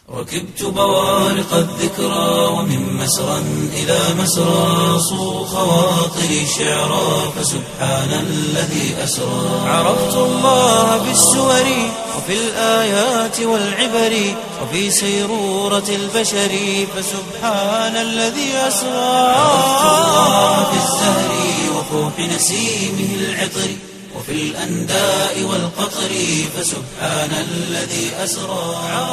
ركبت بوارق الذكرى ومن مسرى إلى مسرى صو خواطري شعرا فسبحان الذي أسرى عرفت الله بالسور وفي الآيات والعبر وفي سيرورة البشر فسبحان الذي أسرى عرفت الله بالزهر وفوح نسيمه العطر وفي الأنداء والقطر فسبحان الذي أسرى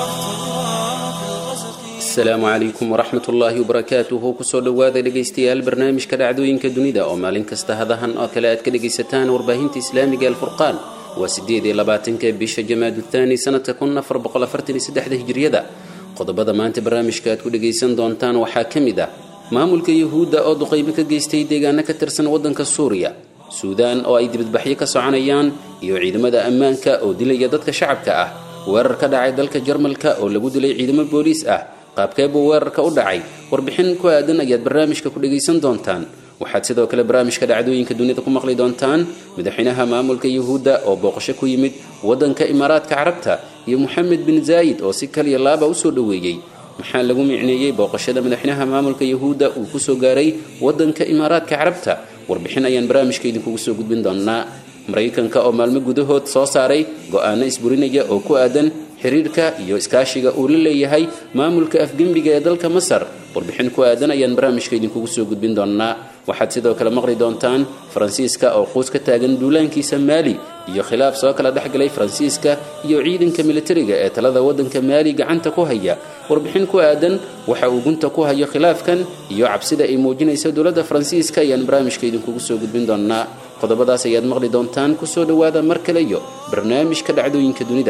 asalaamu calaykum waraxmat ullaahi wabarakaatuhu kusoo dhowaada dhegaystayaal barnaamijka dhacdooyinka dunida oo maalin kasta hadahan oo kale aad ka dhegaysataan warbaahinta islaamiga alfurqaan waa sideed iyo labaatanka bisha jamaadu thaani sanadka kun afar boqol afartan iyo saddexda hijriyada qodobada maanta barnaamijka aad ku dhagaysan doontaan waxaa ka mid ah maamulka yuhuudda oo duqaymo ka geystay deegaano ka tirsan waddanka suuriya suudaan oo ay dibadbaxyo ka soconayaan iyo ciidamada ammaanka oo dilaya dadka shacabka ah weerar ka dhacay dalka jarmalka oo lagu dilay ciidamo booliis ah qaabkee buu weerarka u dhacay warbixin ku aadan ayaad barnaamijka ku dhagaysan doontaan waxaad sidoo kale barnaamijka dhacdooyinka dunida ku maqli doontaan madaxweynaha maamulka yuhuudda oo booqasho ku yimid waddanka imaaraadka carabta iyo moxamed bin zaayid oo si kaliya laaba usoo dhoweeyey maxaa lagu micneeyey booqashada madaxweynaha maamulka yuhuudda uu kusoo gaaray waddanka imaaraadka carabta warbixin ayaan barnaamijka idinkugu soo gudbin doonaa maraykanka oo maalmo gudahood soo saaray go-aano isburinaya oo ku aadan xiriirka iyo iskaashiga uu la leeyahay maamulka afgembiga ee dalka masar warbixin ku aadan ayaan barnaamijka idinkugu soo gudbin doonaa waxaad sidoo kale maqli doontaan faransiiska oo quus ka taagan duulaankiisa maali iyo khilaaf soo kala dhexgalay faransiiska iyo ciidanka militariga ee talada waddanka maali gacanta ku haya warbixin ku aadan waxa uu gunta ku hayo khilaafkan iyo cabsida ay muujinaysa dowladda faransiiska ayaan barnaamijka idinkugu soo gudbin doonaa qodobadaas ayaad maqli doontaan kusoo dhowaada mar kale iyo barnaamijka dhacdooyinka dunida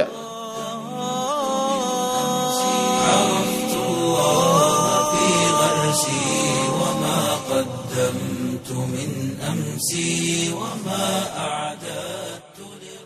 عرفت الله في غرسي وما قدمت من أمسي وما أعددت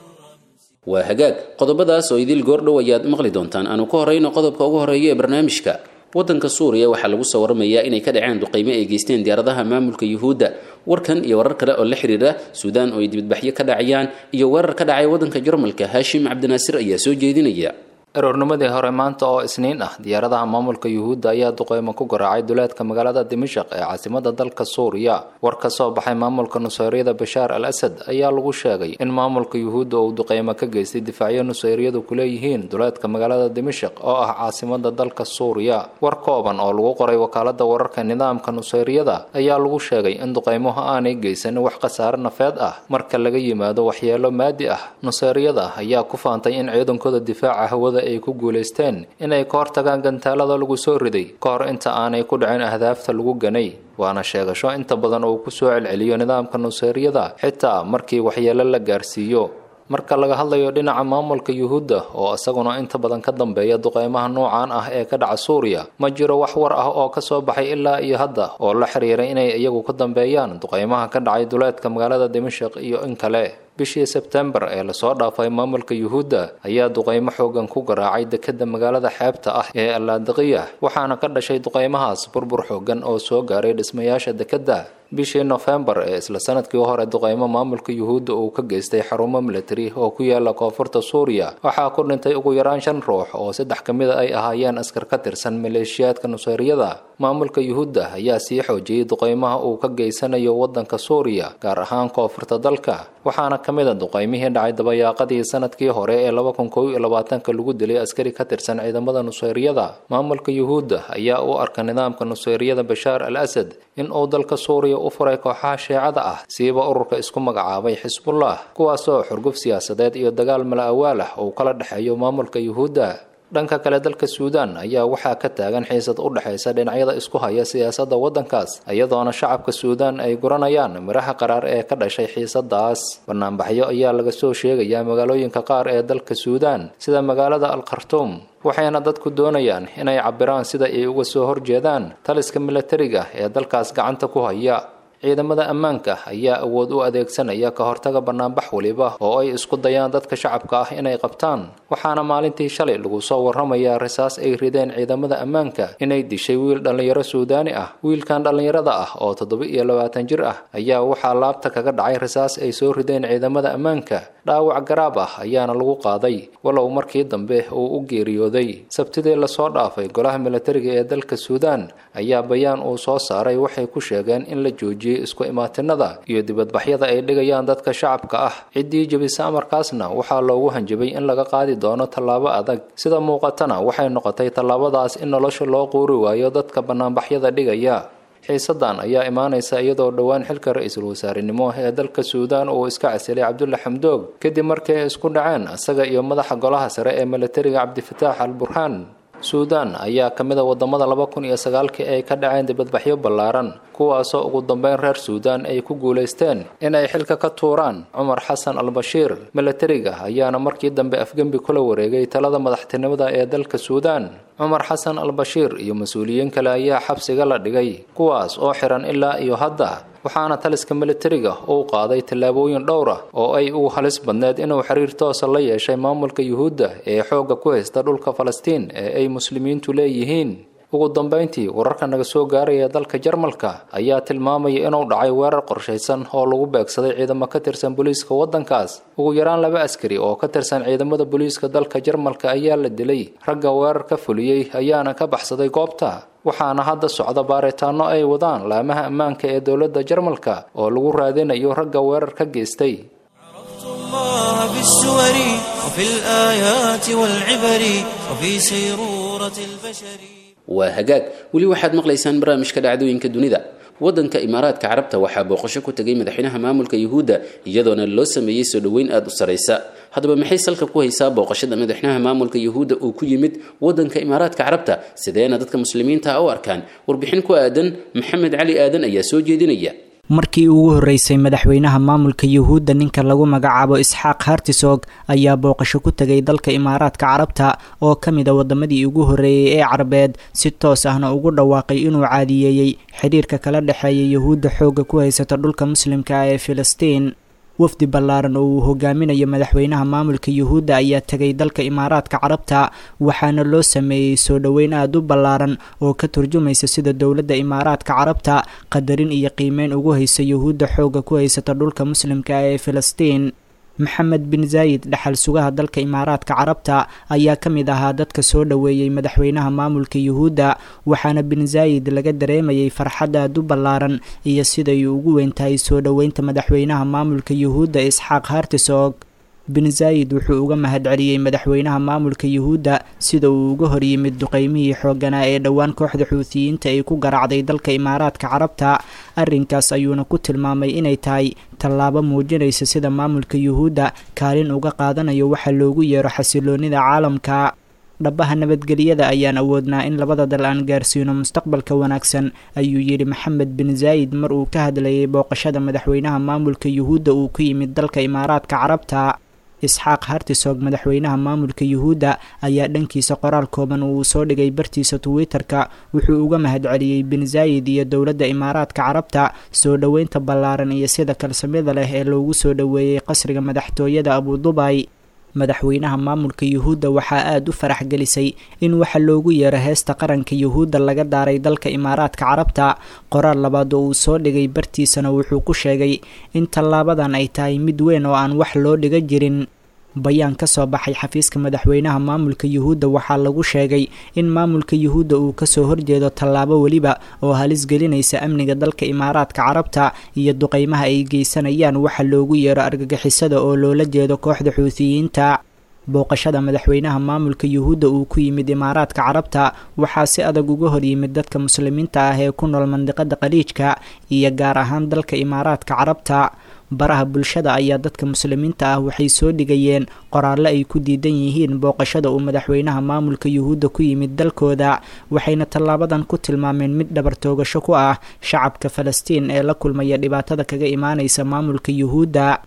waa hagaag qodobadaas oo idil goordhow ayaad maqli doontaan aanu ka horeyno qodobka ugu horeeya ee barnaamijka waddanka suuriya waxaa lagu soo waramayaa inay ka dhaceen duqaymo ay geysteen diyaaradaha maamulka yuhuudda warkan iyo warar kale oo la xiriira suudaan oo ay dibadbaxyo ka dhacayaan iyo weerar ka dhacay waddanka jarmalka haashim cabdinaasir ayaa soo jeedinaya aroornimadii hore maanta oo isniin ah diyaaradaha maamulka yuhuudda ayaa duqeymo ku garaacay duleedka magaalada dimashaq ee caasimada dalka suuriya war ka soo baxay maamulka nusayryada bashaar al asad ayaa lagu sheegay in maamulka yuhuudda uu duqeymo ka geystay difaacyo nusayryadu kuleeyihiin duleedka magaalada dimashaq oo ah caasimada dalka suuriya war kooban oo lagu qoray wakaalada wararka nidaamka nusayryada ayaa lagu sheegay in duqeymuhu aanay geysan wax khasaare nafeed ah marka laga yimaado waxyeelo maadi ah nusayryada ayaa ku faantay in ciidankooda difaaca hawada ay ku guulaysteen inay ka hortagaan gantaalada lagu soo riday ka hor inta aanay ku dhicin ahdaafta lagu ganay waana sheegasho inta badan uu ku soo celceliyo nidaamka nusayryada xitaa markii waxyeelo la gaarsiiyo marka laga hadlayo dhinaca maamulka yuhuudda oo isaguna inta badan ka dambeeya duqeymaha noocan ah ee ka dhaca suuriya ma jiro wax war ah oo ka soo baxay ilaa iyo hadda oo la xiriira inay iyagu ka dambeeyaan duqeymaha ka dhacay duleedka magaalada dimashaq iyo in kale bishii sebtembar ee lasoo dhaafay maamulka yuhuudda ayaa duqeymo xoogan ku garaacay dekeda magaalada xeebta ah ee allaadiqiya waxaana ka dhashay duqeymahaas burbur xoogan oo soo gaaray dhismayaasha dekeda bishii nofembar ee isla sanadkii hore duqeymo maamulka yuhuudda uu ka geystay xarumo militari oo ku yaala koonfurta suuriya waxaa ku dhintay ugu yaraan shan ruux oo saddex ka mida ay ahaayeen askar ka tirsan maleeshiyaadka nusayryada maamulka yuhuudda ayaa sii xoojiyey duqeymaha uu ka geysanayo waddanka suuriya gaar ahaan koonfurta dalka waxaana ka mid a duqeymihii dhacay dabayaaqadii sanadkii hore ee laba kun kow iyo labaatanka lagu dilay askari ka tirsan ciidamada nusayryada maamulka yuhuudda ayaa u arka nidaamka nusayryada bashaar al asad in uu dalka suuriya u furay kooxaha sheecada ah siiba ururka isku magacaabay xisbullah kuwaasoo xurguf siyaasadeed iyo dagaal mala awaal ah uu kala dhexeeyo maamulka yuhuudda dhanka kale dalka suudaan ayaa waxaa ka taagan xiisad u dhexaysa dhinacyada isku haya siyaasadda waddankaas iyadoona shacabka suudaan ay guranayaan miraha qaraar ee ka dhashay xiisadaas banaanbaxyo ayaa laga soo sheegayaa magaalooyinka qaar ee dalka suudaan sida magaalada al khartuum waxayna dadku doonayaan inay cabiraan sida ay uga soo horjeedaan taliska milatariga ee dalkaas gacanta ku haya ciidamada ammaanka ayaa awood u adeegsanaya ka hortaga banaanbax weliba oo ay isku dayaan dadka shacabka ah inay qabtaan waxaana maalintii shalay lagu soo warramayaa risaas ay rideen ciidamada ammaanka inay dishay wiil dhallinyaro suudaani ah wiilkan dhallinyarada ah oo toddoba iyo labaatan jir ah ayaa waxaa laabta kaga dhacay risaas ay soo rideen ciidamada ammaanka dhaawac garaab ah ayaana lagu qaaday walow markii dambe uu u geeriyooday sabtidii lasoo dhaafay golaha militariga ee dalka suudaan ayaa bayaan uu soo saaray waxay ku sheegeen in la joojiyey isku imaatinada iyo dibadbaxyada ay dhigayaan dadka shacabka ah ciddii jebisa amarkaasna waxaa loogu hanjabay in laga qaadi doono tallaabo adag sida muuqatana waxay noqotay tallaabadaas in nolosha loo quuri waayo dadka banaanbaxyada dhigaya xiisadan ayaa imaanaysa iyadoo dhowaan xilka ra-iisul wasaarenimo ee dalka suudaan uu iska casilay cabdulla xamdoog kadib markii ay isku dhaceen isaga iyo madaxa golaha sare ee militariga cabdifataax al burhaan suudaan ayaa ka mid a wadamada laba kun iyo sagaalkii ay ka dhaceen dibadbaxyo ballaaran kuwaasoo ugu dambeyn reer suudaan ay ku guulaysteen inay xilka ka tuuraan cumar xasan al bashiir militariga ayaana markii dambe afgembi kula wareegay talada madaxtinimada ee dalka suudaan cumar xasan al bashiir iyo mas-uuliyiin kale ayaa xabsiga la dhigay kuwaas oo xiran ilaa iyo hadda waxaana taliska militariga uu qaaday tallaabooyin dhowr ah oo ay ugu halis badneed inuu xiriir toosa la yeeshay maamulka yuhuudda ee xoogga ku haysta dhulka falastiin ee ay muslimiintu leeyihiin ugu dambeyntii wararka naga soo gaaraya dalka jarmalka ayaa tilmaamaya inuu dhacay weerar qorshaysan oo lagu beegsaday ciidamo ka tirsan booliiska waddankaas ugu yaraan laba askari oo ka tirsan ciidamada booliiska dalka jarmalka ayaa la dilay ragga weerar ka fuliyey ayaana ka baxsaday goobta waxaana hadda socda baaritaano ay wadaan laamaha ammaanka ee dowladda jarmalka oo lagu raadinayo ragga weerar ka geystay الله بالسور وفي الآيات والعبر وفي سيرورة البشر waa hagaag weli waxaad maqlaysaan barnaamijka dhacdooyinka dunida waddanka imaaraadka carabta waxaa booqasho ku tegay madaxweynaha maamulka yuhuudda iyadoona loo sameeyey soo dhoweyn aada u saraysa haddaba maxay salka ku haysaa booqashada madaxweynaha maamulka yuhuudda uu ku yimid waddanka imaaraadka carabta sideena dadka muslimiinta u arkaan warbixin ku aadan maxamed cali aadan ayaa soo jeedinaya markii ugu horreysay madaxweynaha maamulka yuhuudda ninka lagu magacaabo isxaaq hartisog ayaa booqasho ku tegay dalka imaaraadka carabta oo ka mid a wadamadii ugu horreeyey ee carabeed si toos ahna ugu dhawaaqay inuu caadiyeeyey xidhiirka kala dhexeeya yuhuudda xoogga ku haysata dhulka muslimka ah ee filistiin wafdi ballaaran oo uu hogaaminayo madaxweynaha maamulka yuhuudda ayaa tegay dalka imaaraadka carabta waxaana loo sameeyey soo dhoweyn aada u ballaaran oo ka turjumaysa sida dowladda imaaraadka carabta qadarin iyo qiimeyn ugu haysa yuhuudda xoogga ku haysata dhulka muslimka ah ee filistiin maxamed bin zaayid dhaxal sugaha dalka imaaraadka carabta ayaa ka mid ahaa dadka soo dhoweeyey madaxweynaha maamulka yuhuudda waxaana bin zaayid laga dareemayay farxad aad u ballaaran iyo siday ugu weyntahay soo dhoweynta madaxweynaha maamulka yuhuudda isxaaq hartisog bin zaayid wuxuu uga mahadceliyey madaxweynaha maamulka yuhuudda sida uu uga horyimid duqeymihii xoogganaa ee dhowaan kooxda xuutiyiinta ay ku garaacday dalka imaaraadka carabta arrinkaas ayuuna ku tilmaamay inay tahay tallaabo muujinaysa sida maamulka yuhuudda kaalin uga qaadanayo waxa loogu yeero xasiloonida caalamka dhabaha nabadgelyada ayaan awoodnaa in labada dal aan gaarsiino mustaqbalka wanaagsan ayuu yidhi maxamed bin zaayid mar uu ka hadlayay booqashada madaxweynaha maamulka yuhuudda uu ku yimid dalka imaaraadka carabta isxaaq hartisog madaxweynaha maamulka yuhuudda ayaa dhankiisa qoraal kooban uu soo dhigay bartiisa twitter-ka wuxuu uga mahadceliyey bin zaayid iyo dowladda imaaraadka carabta soo dhoweynta ballaaran iyo sida kalsamida leh ee loogu soo dhoweeyey qasriga madaxtooyada abudubay madaxweynaha maamulka yuhuudda waxaa aada u farax gelisay in waxa loogu yeero heesta qaranka yuhuudda laga daaray dalka imaaraadka carabta qoraal labaad oo uu soo dhigay bartiisana wuxuu ku sheegay in tallaabadan ay tahay mid weyn oo aan wax loo dhiga jirin bayaan ka soo baxay xafiiska madaxweynaha maamulka yuhuudda waxaa lagu sheegay in maamulka yuhuudda uu kasoo horjeedo tallaabo weliba oo halis gelinaysa amniga dalka imaaraadka carabta iyo duqeymaha ay geysanayaan waxa loogu yeero argagixisada oo loola jeedo kooxda xuutiyiinta booqashada madaxweynaha maamulka yuhuudda uu ku yimid imaaraadka carabta waxaa si adag uga horyimid dadka muslimiinta ah ee ku nool mandiqada qaliijka iyo gaar ahaan dalka imaaraadka carabta baraha bulshada ayaa dadka muslimiinta ah waxay soo dhigayeen qoraallo ay ku diidan yihiin booqashada uu madaxweynaha maamulka yuhuudda ku yimid dalkooda waxayna tallaabadan ku tilmaameen mid dhabar toogasho ku ah shacabka falastiin ee la kulmaya dhibaatada kaga imaanaysa maamulka yuhuudda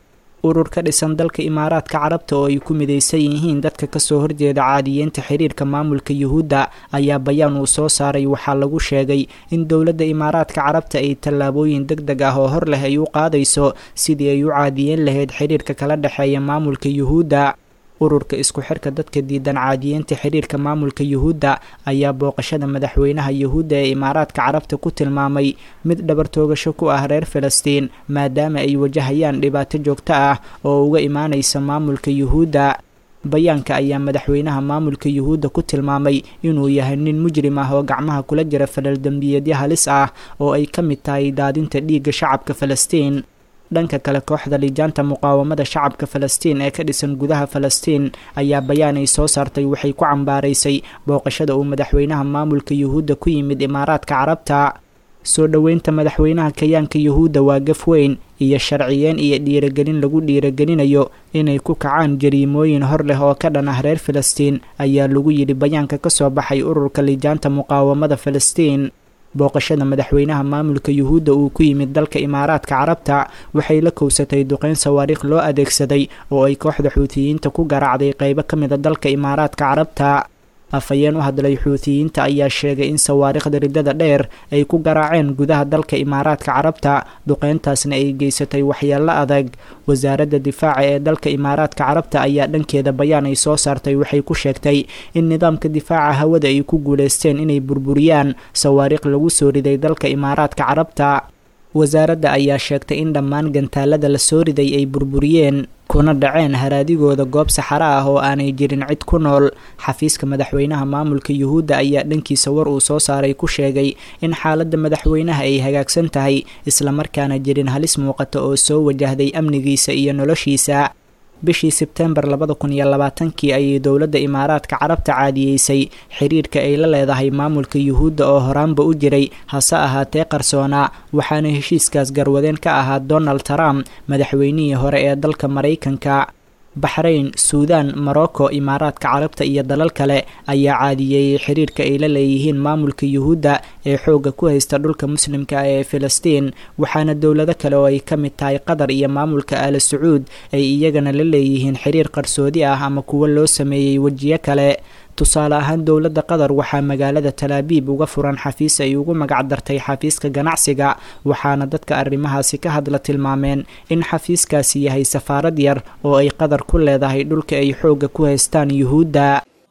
urur ka dhisan dalka imaaraadka carabta oo ay ku midaysan yihiin dadka kasoo horjeeda caadiyeynta xiriirka maamulka yuhuudda ayaa bayaan uu soo saaray waxaa lagu sheegay in dowladda imaaraadka carabta ay tallaabooyin deg deg ah oo hor leh ay u qaadayso sidii ay u caadiyeyn lahayd xiriirka kala dhexeeya maamulka yuhuudda ururka isku xirka dadka diidan caadiyeynta xiriirka maamulka yuhuudda ayaa booqashada madaxweynaha yuhuudda ee imaaraadka carabta ku tilmaamay mid dhabartoogasho ku ah reer falastiin maadaama ay wajahayaan dhibaato joogto ah oo uga imaanaysa maamulka yuhuudda bayaanka ayaa madaxweynaha maamulka yuhuudda ku tilmaamay inuu yahay nin mujrim ah oo gacmaha kula jira falal dembiyeedyo halis ah oo ay ka mid tahay daadinta dhiigga shacabka falastiin dhanka kale kooxda lijaanta muqaawamada shacabka falastiin ee ka dhisan gudaha falastiin ayaa bayaan ay soo saartay waxay ku cambaaraysay booqashada uu madaxweynaha maamulka yuhuudda ku yimid imaaraadka carabta soo dhoweynta madaxweynaha kayaanka yuhuudda waa gaf weyn iyo sharciyeen iyo dhiiragelin lagu dhiiragelinayo inay ku kacaan jariimooyin hor leh oo ka dhan ah reer falastiin ayaa lagu yidhi bayaanka ka soo baxay ururka lijaanta muqaawamada falastiin booqashada madaxweynaha maamulka yuhuudda uu ku yimid dalka imaaraadka carabta waxay la kowsatay duqeyn sawaariikh loo adeegsaday oo ay kooxda xuutiyiinta ku garaacday qeybo ka mida dalka imaaraadka carabta afhayeen u hadlay xuutiyiinta ayaa sheegay in sawaariikhda riddada dheer ay ku garaaceen gudaha dalka imaaraadka carabta duqeyntaasna ay geysatay waxyeello adag wasaaradda difaaca ee dalka imaaraadka carabta ayaa dhankeeda bayaan ay soo saartay waxay ku sheegtay in nidaamka difaaca hawada ay ku guulaysteen inay burburiyaan sawaariikh lagu soo riday dalka imaaraadka carabta wasaaradda ayaa sheegtay in dhammaan gantaalada la soo riday ay burburiyeen kuna dhaceen haraadigooda goob saxaro ah oo aanay jirin cid ku nool xafiiska madaxweynaha maamulka yuhuudda ayaa dhankiisa war uu soo saaray ku sheegay in xaaladda madaxweynaha ay hagaagsan tahay islamarkaana jirin halis muuqata oo soo wajahday amnigiisa iyo noloshiisa bishii sebtembar labada kun iyo labaatankii ayay dowladda imaaraadka carabta caadiyeysay xiriirka ay la leedahay maamulka yuhuudda oo horaanba u jiray hase ahaatee qarsoonaa waxaana heshiiskaas garwadeen ka ahaa donald trump madaxweynihii hore ee dalka maraykanka baxrayn suudaan morocco imaaraadka carabta iyo dalal kale ayaa caadiyeeyey xiriirka ay la leeyihiin maamulka yuhuudda ee xoogga ku haysta dhulka muslimka ah ee filistiin waxaana dowlado kale oo ay ka mid tahay qatar iyo maamulka aala sacuud ay iyagana la leeyihiin xiriir qarsoodi ah ama kuwo loo sameeyey wejiyo kale tusaale ahaan dowladda qatar waxaa magaalada talaabiib uga furan xafiis ay ugu magac dartay xafiiska ganacsiga waxaana dadka arrimahaasi ka hadla tilmaameen in xafiiskaasi yahay safaarad yar oo ay qatar ku leedahay dhulka ay xoogga ku haystaan yuhuudda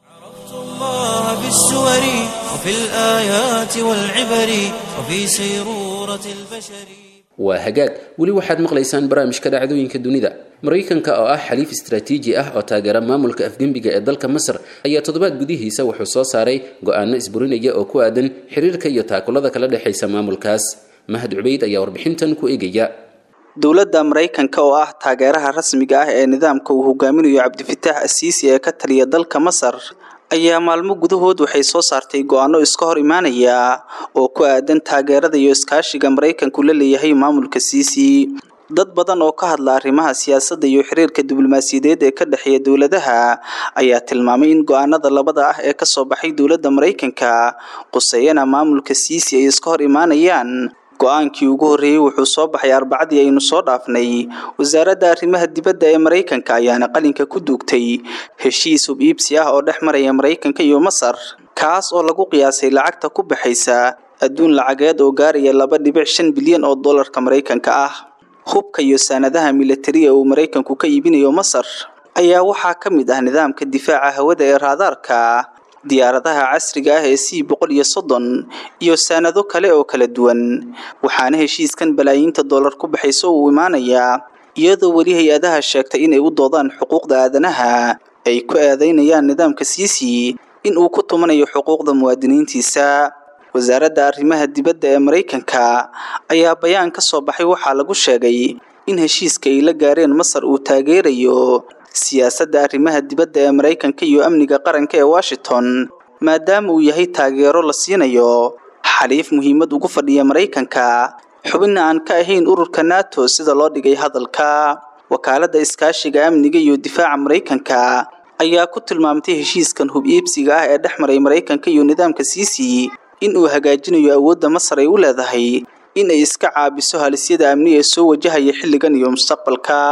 الله بالسور وفي الآيات والعبر وفي سيرورة البشر waa hagaag weli waxaad maqlaysaan barnaamijka dhacdooyinka dunida maraykanka oo ah xaliif istaraatiiji ah oo taageera maamulka afgembiga ee dalka masar ayaa toddobaad gudihiisa wuxuu soo saaray go-aano isburinaya oo ku aadan xiriirka iyo taakulada kala dhexaysa maamulkaas mahad cubayd ayaa warbixintan ku eegaya dowladda maraykanka oo ah taageeraha rasmiga ah ee nidaamka uu hogaaminayo cabdifitaax asiisi ee ka taliya dalka masar ayaa maalmo gudahood waxay soo saartay go-aano iska hor imaanaya oo ku aadan taageerada iyo iskaashiga maraykanku la leeyahay maamulka siisi dad badan oo ka hadla arrimaha siyaasadda iyo xiriirka diblomaasiyadeed ee ka dhexeeya dowladaha ayaa tilmaamay in go-aanada labada ah ee kasoo baxay dowladda maraykanka quseeyana maamulka siisi ay iska hor imaanayaan go-aankii ugu horreeyey wuxuu soo baxay arbacadii aynu soo dhaafnay wasaaradda arrimaha dibadda ee maraykanka ayaana qalinka ku duugtay heshiis hub iibsi ah oo dhex maraya maraykanka iyo masar kaas oo lagu qiyaasay lacagta ku baxaysa adduun lacageed oo gaaraya laba dhibic shan bilyan oo dollarka maraykanka ah hubka iyo saanadaha militari ee uu maraykanku ka iibinayo masar ayaa waxaa ka mid ah nidaamka difaaca hawada ee raadaarka diyaaradaha casriga ah ee c boqol iyo soddon iyo saanado kale oo kala duwan waxaana heshiiskan balaayiinta dollar ku baxayso uu imaanayaa iyadoo weli hay-adaha sheegtay inay u doodaan xuquuqda aadanaha ay ku eedeynayaan nidaamka siisi in uu ku tumanayo xuquuqda muwaadiniintiisa wasaaradda arrimaha dibadda ee maraykanka ayaa bayaan ka soo baxay waxaa lagu sheegay in heshiiska ay la gaareen masar uu taageerayo siyaasadda arrimaha dibadda ee maraykanka iyo amniga qaranka ee washington maadaama uu yahay taageero la siinayo xaliif muhiimad ugu fadhiya maraykanka xubinna aan ka ahayn ururka nato sida loo dhigay hadalka wakaaladda iskaashiga amniga iyo difaaca maraykanka ayaa ku tilmaamtay heshiiskan hub iibsiga ah ee dhex maray maraykanka iyo nidaamka siisi in uu hagaajinayo awoodda masar ay u leedahay in ay iska caabiso halisyada amni ee soo wajahaya xilligan iyo mustaqbalka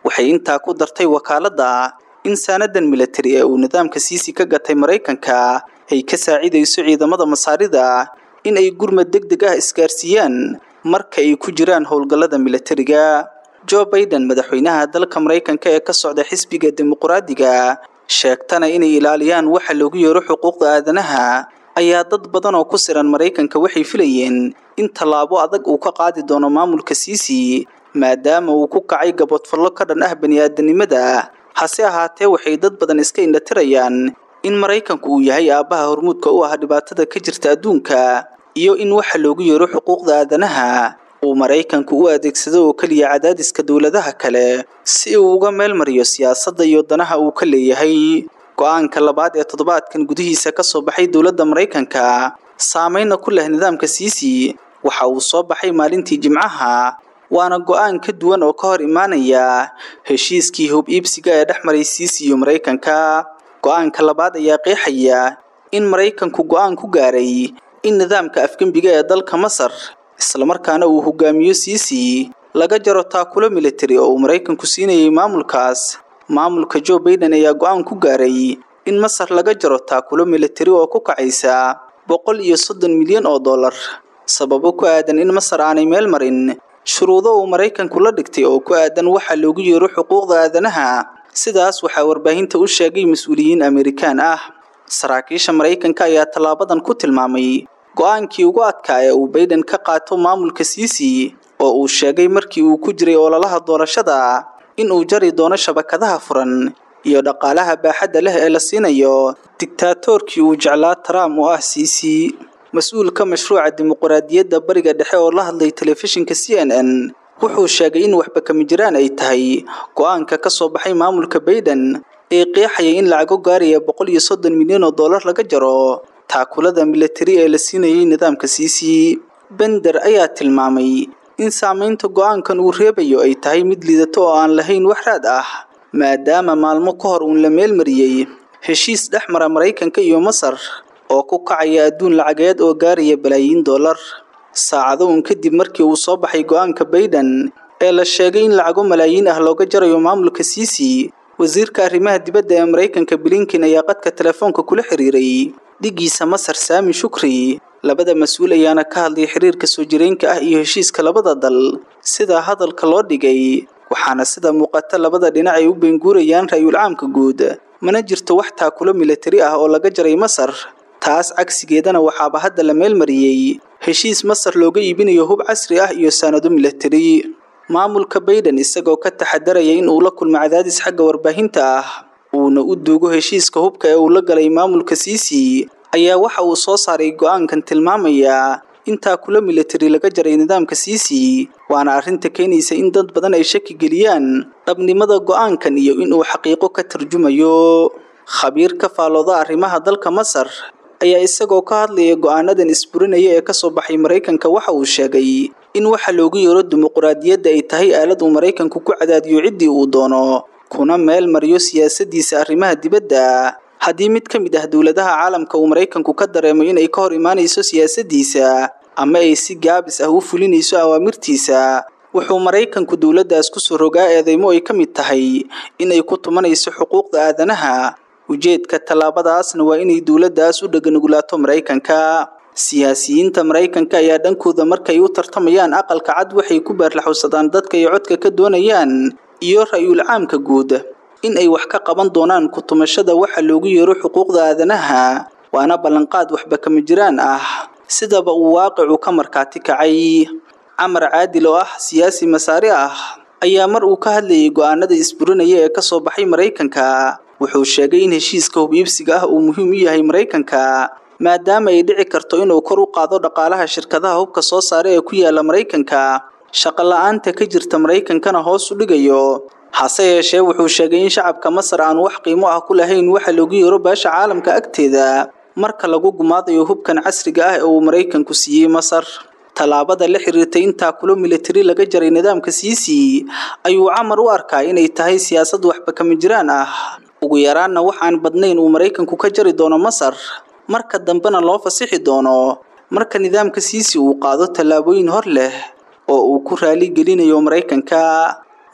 waxay intaa ku dartay wakaaladda in saanadan militari ee uu nidaamka siisi ka gatay maraykanka ay ka saacidayso ciidamada masaarida in ay gurmad deg deg ah isgaarsiiyaan marka ay ku jiraan howlgallada militariga joe baiden madaxweynaha dalka maraykanka ee ka socda xisbiga dimuqraadiga sheegtana inay ilaaliyaan waxa loogu yeero xuquuqda aadanaha ayaa dad badan oo ku siran maraykanka waxay filayeen in tallaabo adag uu ka qaadi doono maamulka siisi maadaama uu ku kacay gabodfallo ka dhan ah bani-aadanimada hase ahaatee waxay dad badan iska indhatirayaan in maraykanku uu yahay aabbaha hormuudka u ah dhibaatada ka jirta adduunka iyo in waxa loogu yeero xuquuqda aadanaha uu maraykanku u adeegsado oo keliya cadaadiska dowladaha kale si uu uga meel mariyo siyaasadda iyo danaha uu ka leeyahay go-aanka labaad ee toddobaadkan gudihiisa ka soo baxay dowladda maraykanka saameynna ku leh nidaamka siisi waxa uu soo baxay maalintii jimcaha waana go-aan ka duwan oo ka hor imaanaya heshiiskii hub iibsiga ee dhex maray siisi iyo maraykanka go-aanka labaad ayaa qeexaya in maraykanku go-aan ku gaaray in nidaamka afgembiga ee dalka masar islamarkaana uu hogaamiyo siisi laga jaro taakulo militari oo uu maraykanku siinayay maamulkaas maamulka joe baiden ayaa go-aan ku gaaray in masar laga jaro taakulo militari oo ku kacaysa boqol iyo soddon milyan oo dollar sababo ku aadan in masar aanay meel marin shuruudo uu maraykanku la dhigtay oo ku aadan waxa loogu yeero xuquuqda aadanaha sidaas waxaa warbaahinta u sheegay mas-uuliyiin amerikaan ah saraakiisha maraykanka ayaa tallaabadan ku tilmaamay go-aankii ugu adkaa ee uu baiden ka qaato maamulka siisi oo uu sheegay markii uu ku jiray ololaha doorashada in uu jari doono shabakadaha furan iyo dhaqaalaha baaxadda leh ee la siinayo digtaatoorkii uu jeclaa trump oo ah siisi mas-uulka mashruuca dimuqraadiyadda bariga dhexe oo la hadlay telefishinka c n n wuxuu sheegay in waxba kama jiraan ay tahay go-aanka ka soo baxay maamulka baiden ee qeexayay in lacago gaaraya boqol iyo soddon milyan oo dollar laga jaro taakulada militari ee la siinayay nidaamka siisi bender ayaa tilmaamay in saamaynta go-aankan uu reebayo ay tahay mid liidato oo aan lahayn wax raad ah maadaama maalmo ka hor uun la meelmariyey heshiis dhex mara maraykanka iyo masar oo ku kacaya adduun lacageed oo gaaraya balaayiin dollar saacado uun kadib markii uu soo baxay go-aanka baiden ee la sheegay in lacago malaayiin ah looga jarayo maamulka siisi wasiirka arrimaha dibadda ee maraykanka blinken ayaa qadka telefoonka kula xiriiray dhigiisa masar saami shukri labada mas-uul ayaana ka hadlay xiriirka soo jireenka ah iyo heshiiska labada dal sida hadalka loo dhigay waxaana sida muuqata labada dhinac ay u beenguurayaan ra-yul caamka guud mana jirto wax taakulo militari ah oo laga jaray masar taas cagsigeedana waxaaba hadda la meelmariyey heshiis masar looga iibinayo hub casri ah iyo saanado militari maamulka baiden isagoo ka taxadaraya in uu la kulmo cadaadis xagga warbaahinta ah uuna u duugo heshiiska hubka ee uu la galay maamulka siisi ayaa waxa uu soo saaray go-aankan tilmaamaya in taakulo militari laga jaray nidaamka siisi waana arrinta keenaysa in dad badan ay shaki geliyaan dhabnimada go-aankan iyo inuu xaqiiqo ka tarjumayo khabiir ka faalooda arrimaha dalka masar ayaa isagoo ka hadlaya go-aanadan isburinaya ee kasoo baxay maraykanka waxa uu sheegay in waxa loogu yeero dimuqraadiyadda ay tahay aalad uu maraykanku ku cadaadiyo ciddii uu doono kuna meel mariyo siyaasadiisa arrimaha dibadda haddii mid ka mid ah dowladaha caalamka uu maraykanku ka dareemo inay ka hor imaanayso siyaasadiisa ama ay si gaabis ah u fulinayso awaamirtiisa wuxuu maraykanku dowladdaas kusoo rogaa eedeymo ay ka mid tahay inay ku tumanayso xuquuqda aadanaha ujeedka tallaabadaasna waa inay dowladdaas u dheganugulaato maraykanka siyaasiyiinta maraykanka ayaa dhankooda markay u tartamayaan aqalka cad waxay ku baarlaxowsadaan dadka ay codka ka doonayaan iyo ra-yul caamka guud in ay wax ka qaban doonaan ku-tumashada waxa loogu yeero xuquuqda aadanaha waana ballanqaad waxba kama jiraan ah sidaba uu waaqicu ka markaati kacay camar caadil oo ah siyaasi masaari ah ayaa mar uu ka hadlayay go-aanada isburinaya ee kasoo baxay maraykanka wuxuu sheegay in heshiiska hub iibsiga ah uu muhiim u yahay maraykanka maadaama ay dhici karto inuu kor u qaado dhaqaalaha shirkadaha hubka soo saara ee ku yaala maraykanka shaqo la-aanta ka jirta maraykankana hoos u dhigayo hase yeeshee wuxuu sheegay in shacabka masar aan wax qiimo ah ku lahayn waxa loogu yeero beesha caalamka agteeda marka lagu gumaadayo hubkan casriga ah ee uu maraykanku siiyey masar tallaabada la xiriirtay in taakulo militari laga jaray nidaamka siisi ayuu camar u arkaa inay tahay siyaasad waxba kama jiraan ah ugu yaraanna waxaan badnayn uu maraykanku ka jari doono masar marka dambena loo fasixi doono marka nidaamka siisi uu qaado tallaabooyin hor leh oo uu ku raali gelinayo maraykanka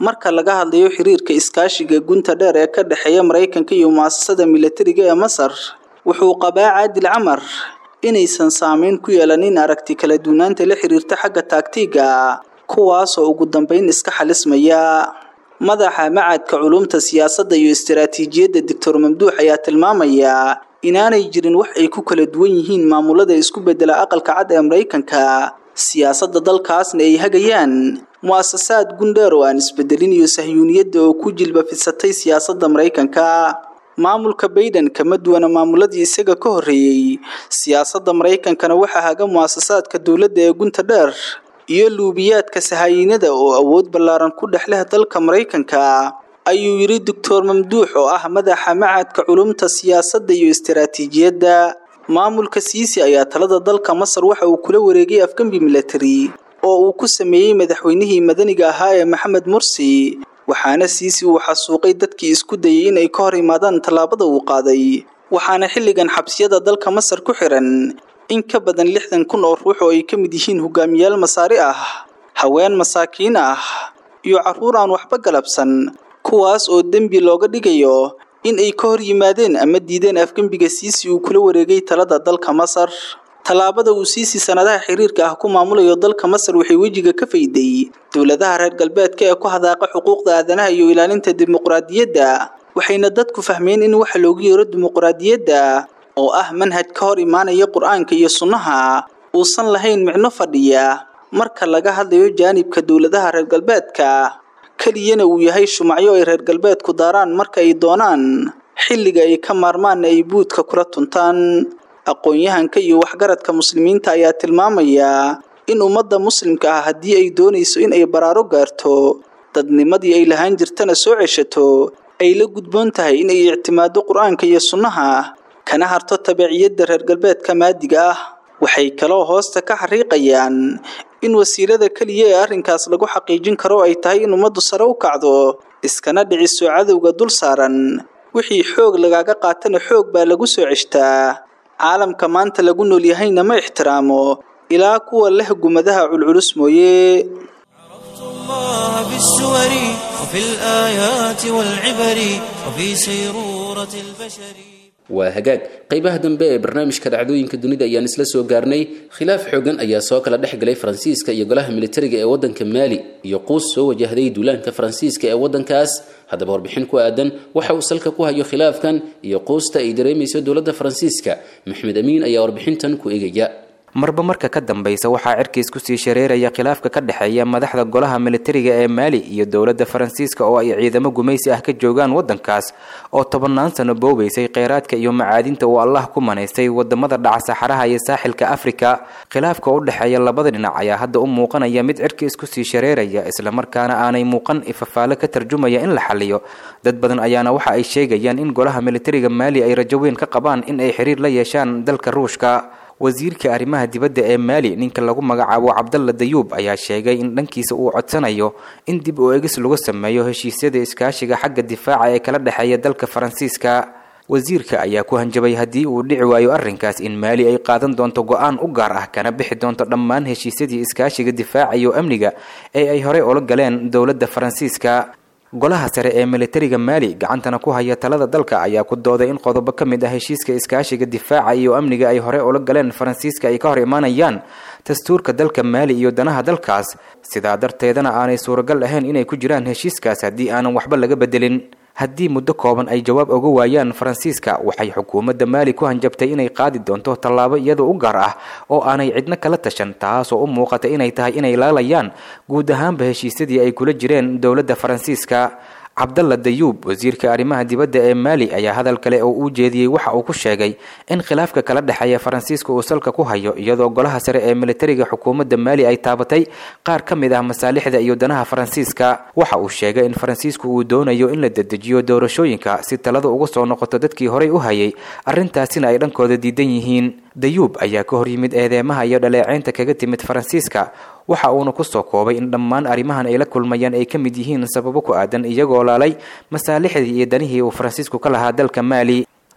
marka laga hadlayo xiriirka iskaashiga gunta dheer ee ka dhexeeya maraykanka iyo mu'asasada milatariga ee masar wuxuu qabaa caadil camar inaysan saameyn ku yeelanin aragti kala duwanaanta la xiriirta xagga taagtiga kuwaasoo ugu dambeyn iska xalismaya madaxa macadka culumta siyaasadda iyo istaraatiijiyadda doctor mamduux ayaa tilmaamaya inaanay jirin wax ay ku kala duwan yihiin maamulada isku bedela aqalka cad ee maraykanka siyaasadda dalkaasna ay hagayaan mu'asasaad gundheer oo aan isbedelin iyo sahyuuniyadda oo ku jilba fidsatay siyaasadda maraykanka maamulka bayden kama duwana maamuladii isaga ka horreeyey siyaasadda maraykankana waxaa haga mu'asasaadka dowladda ee gunta dheer iyo luubiyaadka sahayiinada oo awood ballaaran ku dhex leh dalka maraykanka ayuu yidhi doctor mamduux oo ah madaxa macadka culumta siyaasadda iyo istaraatiijiyadda maamulka siisi ayaa talada dalka masar waxa uu kula wareegay afgembi milatari oo uu ku sameeyey madaxweynihii madaniga ahaa ee maxamed mursi waxaana siisi uu xasuuqay dadkii isku dayay in ay ka hor imaadaan tallaabada uu qaaday waxaana xilligan xabsiyada dalka masar ku xiran in ka badan lixdan kun oo ruux oo ay ka mid yihiin hogaamiyaal masaari ah haween masaakiin ah iyo carruur aan waxba galabsan kuwaas oo dembi looga dhigayo in ay ka hor yimaadeen ama diideen afgembiga siisi uu kula wareegay talada dalka masar tallaabada uu siisi sanadaha xiriirka ah ku maamulayo dalka masar waxay wejiga ka fayday dowladaha reer galbeedka ee ku hadaaqa xuquuqda aadanaha iyo ilaalinta dimuqraadiyadda waxayna dadku fahmeen in waxa loogu yeero dimuqraadiyadda oo ah manhaj ka hor imaanaya qur-aanka iyo sunnaha uusan lahayn micno fadhiya marka laga hadlayo jaanibka dowladaha reer galbeedka keliyana uu yahay shumacyo ay reer galbeedku daaraan marka ay doonaan xilliga ay ka maarmaanna ay buudka kula tuntaan aqoon-yahanka iyo waxgaradka muslimiinta ayaa tilmaamaya in ummadda muslimka ah haddii ay doonayso in ay baraaro gaarto dadnimadii ay lahaan jirtana soo ceshato ay la gudboon tahay in ay ictimaado qur-aanka iyo sunnaha kana harto tabiiciyadda reer galbeedka maadiga ah waxay kaloo hoosta ka xariiqayaan in wasiilada keliya ee arrinkaas lagu xaqiijin karo ay tahay in ummaddu sare u kacdo iskana dhiciso cadowga dul saaran wixii xoog lagaaga qaatana xoog baa lagu soo ceshtaa caalamka maanta lagu nool yahayna ma ixtiraamo ilaa kuwa leh gumadaha culculus mooye الله بالسور وفي الآيات والعبر وفي سيرورة البشر waa hagaag qaybaha dambe ee barnaamijka dhacdooyinka dunida ayaan isla soo gaarnay khilaaf xoogan ayaa soo kala dhex galay faransiiska iyo golaha militariga ee waddanka maali iyo quus soo wajahday duulaanka faransiiska ee waddankaas haddaba warbixin ku aadan waxa uu salka ku hayo khilaafkan iyo quusta ay dareemayso dowladda faransiiska maxmed amiin ayaa warbixintan ku eegaya marba marka ka dambaysa waxaa cirkiis kusii shareeraya khilaafka ka dhexeeya madaxda golaha militariga ee maali iyo dowladda faransiiska oo ay ciidamo gumaysi ah ka joogaan waddankaas oo tobannaan sano boobaysay kheyraadka iyo macaadinta uu allah ku manaystay wadamada dhaca saxaraha iyo saaxilka afrika khilaafka u dhexeeya labada dhinac ayaa hadda u muuqanaya mid cirkiis kusii shareeraya islamarkaana aanay muuqan ifafaale ka tarjumaya in la xaliyo dad badan ayaana waxa ay sheegayaan in golaha militariga maali ay rajo weyn ka qabaan in ay xiriir la yeeshaan dalka ruushka wasiirka arrimaha dibadda ee maali ninka lagu magacaabo cabdalla dayuub ayaa sheegay in dhankiisa uu codsanayo in dib u egis lagu sameeyo heshiisyada iskaashiga xagga difaaca ee kala dhexeeya dalka faransiiska wasiirka ayaa ku hanjabay haddii uu dhici waayo arrinkaas in maali ay qaadan doonto go-aan u gaar ah kana bixi doonto dhammaan heshiisyadii iskaashiga difaaca iyo amniga ee ay horey ula galeen dowladda faransiiska golaha sare ee militariga maali gacantana ku haya talada dalka ayaa ku dooday in qodobo ka mid ah heshiiska iskaashiga difaaca iyo amniga ay hore ula galeen faransiiska ay ka hor imaanayaan dastuurka dalka maali iyo danaha dalkaas sidaa darteedana aanay suuragal ahayn inay ku jiraan heshiiskaas haddii aanan waxba laga bedelin haddii muddo kooban ay jawaab oga waayaan faransiiska waxay xukuumadda maali ku hanjabtay inay qaadi doonto tallaabo iyadoo u gaar ah oo aanay cidno kala tashan taasoo u muuqata inay tahay inay laalayaan guud ahaanba heshiisyadii ay kula jireen dowladda faransiiska cabdalla dayuub wasiirka arrimaha dibadda ee maali ayaa hadal kale oo uu jeediyey waxa uu ku sheegay in khilaafka kala dhexeeya faransiiska uu salka ku hayo iyadoo golaha sare ee militariga xukuumadda maali ay taabatay qaar ka mid ah masaalixda iyo danaha faransiiska waxa uu sheegay in faransiisku uu doonayo in la dedejiyo doorashooyinka si talada uga soo noqoto dadkii horey u hayay arrintaasina ay dhankooda diidan yihiin dayuub ayaa ka hor yimid eedeemaha iyo dhaleeceynta kaga timid faransiiska waxa uuna kusoo koobay in dhammaan arrimahan ay la kulmayaan ay ka mid yihiin sababo ku aadan iyagoo laalay masaalixdii iyo danihii uu faransiisku ka lahaa dalka maali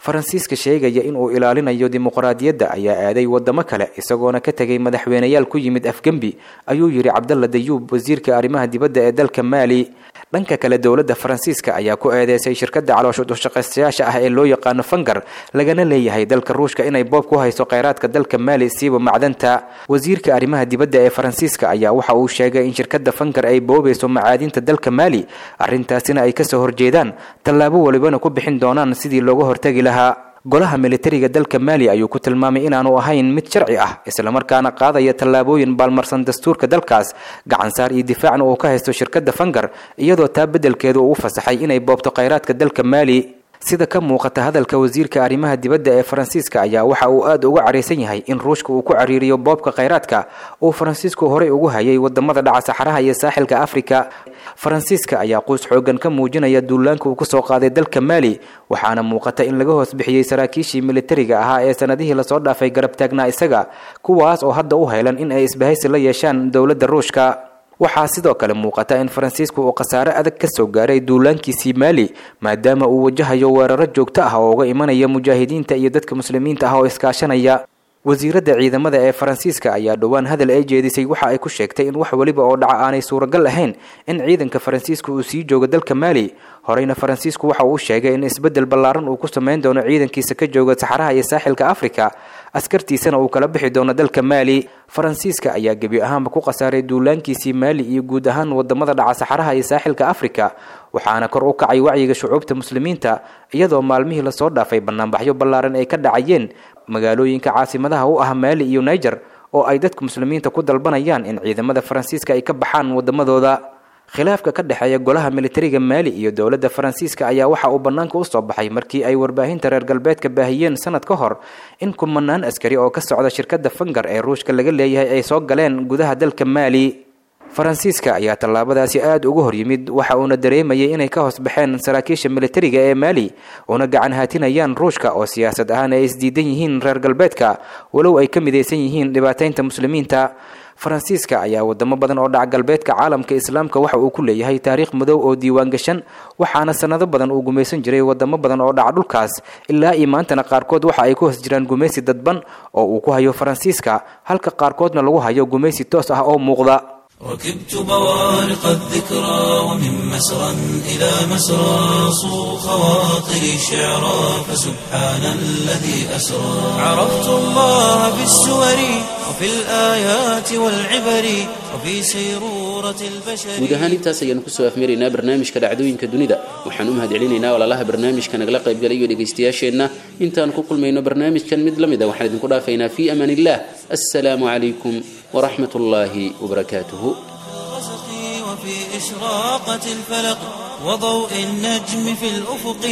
faransiiska sheegaya inuu ilaalinayo dimuqraadiyadda ayaa aaday wadamo kale isagoona ka tegay madaxweyneyaal ku yimid afgembi ayuu yidhi cabdalla dayuub wasiirka arrimaha dibadda ee dalka maali dhanka kale dowladda faransiiska ayaa ku eedeysay shirkadda caloosha dushaqaystayaasha ah ee loo yaqaano fangar lagana leeyahay dalka ruushka inay boob ku hayso kheyraadka dalka maali siiba macdanta wasiirka arrimaha dibadda ee faransiiska ayaa waxa uu sheegay in shirkadda fangar ay boobayso macaadinta dalka maali arrintaasina ay kasoo horjeedaan tallaabo walibana ku bixin doonaan sidii looga hortagi lahaa golaha militariga dalka maali ayuu ku tilmaamay inaanu ahayn mid sharci ah islamarkaana qaadaya tallaabooyin baalmarsan dastuurka dalkaas gacansaar iyo difaacna uu ka haysto shirkadda fangar iyadoo taa beddelkeedu uu fasaxay inay boobto kheyraadka dalka maali sida ka muuqata hadalka wasiirka arrimaha dibadda ee faransiiska ayaa waxa uu aada uga caraysan yahay in ruushka uu ku cariiriyo boobka kheyraadka uu faransiisku horey ugu hayay wadamada dhaca saxaraha iyo saaxilka afrika faransiiska ayaa quus xoogan ka muujinaya duulaanka uu kusoo qaaday dalka maali waxaana muuqata in laga hoos bixiyey saraakiishii militariga ahaa ee sanadihii lasoo dhaafay garab taagnaa isaga kuwaas oo hadda u haylan in ay isbahaysi la yeeshaan dowladda ruushka waxaa sidoo kale muuqata in faransiisku uu khasaare adag ka soo gaaray duulaankiisii maali maadaama uu wajahayo weeraro joogto ah oo uga imanaya mujaahidiinta iyo dadka muslimiinta ah oo iskaashanaya wasiiradda ciidamada ee faransiiska ayaa dhowaan hadal ay jeedisay waxa ay ku sheegtay in wax weliba oo dhaca aanay suuragal ahayn in ciidanka faransiiska uu sii joogo dalka maali horeyna faransiisku waxa uu sheegay in isbeddel ballaaran uu ku samayn doono ciidankiisa ka jooga saxaraha iyo saaxilka afrika askartiisana uu kala bixi doono dalka maali faransiiska ayaa gebi ahaanba ku khasaaray duulaankiisii maali iyo guud ahaan wadamada dhaca saxaraha iyo saaxilka afrika waxaana kor u kacay wacyiga shucuubta muslimiinta iyadoo maalmihii lasoo dhaafay banaanbaxyo ballaaran ay ka dhacayeen magaalooyinka caasimadaha u ah maali iyo niger oo ay dadka muslimiinta ku dalbanayaan in ciidamada faransiiska ay ka baxaan wadamadooda khilaafka ka dhexeeya golaha militariga maali iyo dowladda faransiiska ayaa waxa uu bannaanka u soo baxay markii ay warbaahinta reer galbeedka baahiyeen sanad ka hor in kumanaan askari oo ka socda shirkadda fangar ee ruushka laga leeyahay ay soo galeen gudaha dalka maali faransiiska ayaa tallaabadaasi aada uga hor yimid waxa uuna dareemayay inay ka hoos baxeen saraakiisha militariga ee maali una gacan haatinayaan ruushka oo siyaasad ahaan ay isdiidan yihiin reer galbeedka walow ay ka midaysan yihiin dhibaataynta muslimiinta faransiiska ayaa wadamo badan oo dhaca galbeedka caalamka islaamka waxa uu ku leeyahay taariikh madow oo diiwaan gashan waxaana sanado badan uu gumaysan jiray wadamo badan oo dhaca dhulkaas ilaa iyo maantana qaarkood waxa ay ku hoos jiraan gumaysi dadban oo uu ku hayo faransiiska halka qaarkoodna lagu hayo gumaysi toos ah oo muuqda ركبت بوارق الذكرى ومن مسرى إلى مسرى صو خواطري شعرا فسبحان الذي أسرى عرفت الله في السور وفي الآيات والعبر وفي سيرورة البشر guud ahaan intaas ayaanu kusoo afmaraynaa barnaamijka dhacdooyinka dunida waxaan u mahadcelinaynaa walaalaha barnaamijka nagala qaybgalayo dhegaystayaasheenna intaan ku kulmayno barnaamijkan mid la mid a waxaan idinku dhaafaynaa fii amaan illah assalaamu calaykum waraxmat ullaahi wabarakaatuhu الغسق وفي إشراقة الفلق وضوء النجم في الأفق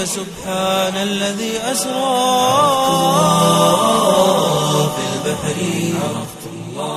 فسبحان الذي أسرى في البحر عرفت الله